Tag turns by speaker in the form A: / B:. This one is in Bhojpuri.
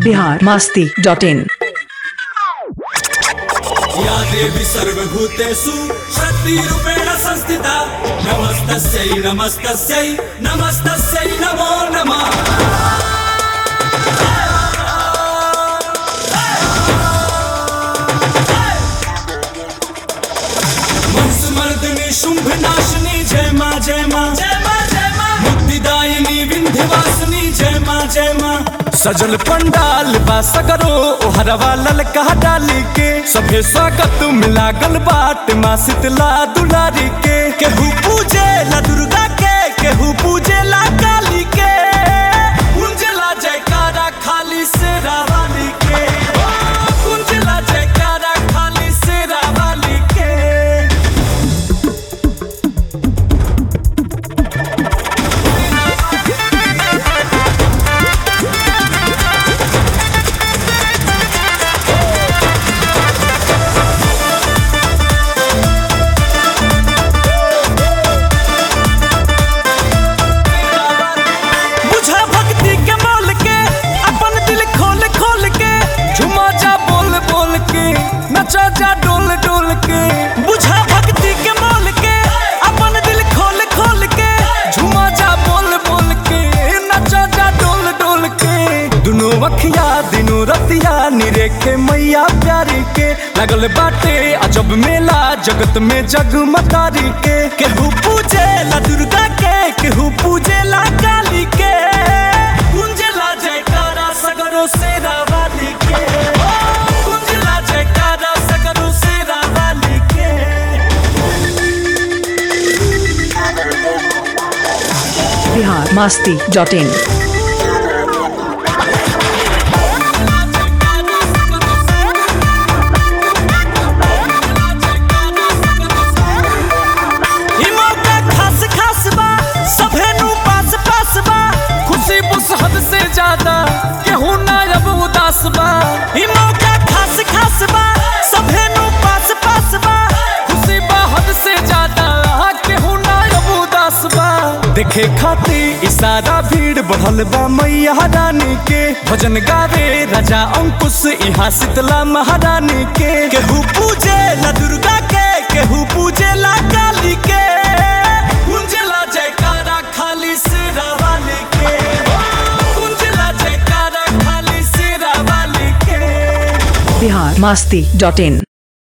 A: बिहार मास्ती डॉट इन
B: या देवी सर्वभूतेषु शक्तिरूपेण संस्थिता नमस्तस्यै नमस्तस्यै नमस्तस्यै नमो नमः मंसमर्दिनी शुंभ नाशिनी जय माँ जय माँ जय माँ जय माँ मुक्तिदायिनी विंध्यवासिनी जय माँ जय माँ सजल पंडाल बा सगरो ओहरवा ललका डाली के सभे स्वागत मिला गल बाट माँ शीतला दुलारी के केहू पूजे ला दुर्गा के केहू पूजे ला काली के कुंजला जयकारा खाली से रावाली के ओ, कुंजला जयकारा खाली से रावाली के बुझा भक्ति के मोल के अपन दिल खोल खोल के झुमा जा बोल बोल के नचा जा डोल डोल के बुझा भक्ति के मोल के अपन दिल खोल खोल के झुमा जा बोल बोल के नचा जा डोल डोल के दुनो अखिया दिनो रतिया निरेखे मैया प्यारी के लगल बाटे अजब मेला जगत में जगमगारी के केहू पूजे ला दुर्गा के केहू पूजे ला काली के कुंजला जयकारा सगरो से रावाली के ओ, कुंजला जयकारा सगरो से रावाली के
A: बिहार मास्ती डॉट इन
B: ई मौका खास खास बा सभे नु पास पास बा खुशी बुस हद से ज्यादा केहू ना अब उदास बा ई मौका खास खास बा सभे नु पास पास बा खुशी बा हद से ज्यादा केहू ना अब उदास बा देखे खाती इशारा भीड़ बढ़ल बा मैया रानी के भजन गावे राजा अंकुश यहाँ शीतला महारानी के केहू पूजे ला दुर्गा के केहू पूजे ला काली के कुंजला जयकारा खाली सिरा वाली के कुंजला जयकारा खाली सिरा वाली के
A: बिहार मास्ती डॉट इन